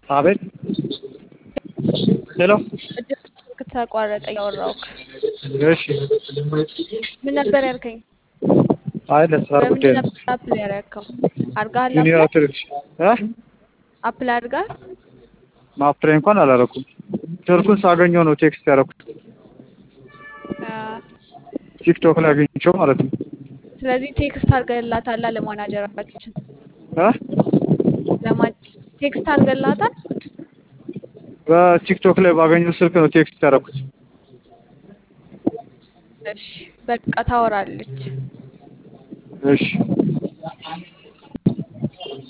አቤት ሄሎ ስልክ ተቋረጠ እያወራሁህ እሺ ምን ነበር ያልከኝ አይ ለስራ በምን ጉዳይ ነው ነበር አፕላይ ያደረግከው አድርገሃል ጁኒየር አፕላይ አውቶሪክስ እ አፕላይ አድርገሃል ማፕላይ እንኳን አላረኩም ስልኩን ሳገኘው ነው ቴክስት ያደረኩት አ፣ ቲክቶክ ላይ አገኘቸው ማለት ነው ስለዚህ ቴክስት አድርገህላታል ለማናጀራችን እ ለማ ቴክስት አድርገህላታል በቲክቶክ ላይ ባገኘው ስልክ ነው ቴክስት ያደረኩት እሺ በቃ ታወራለች እሺ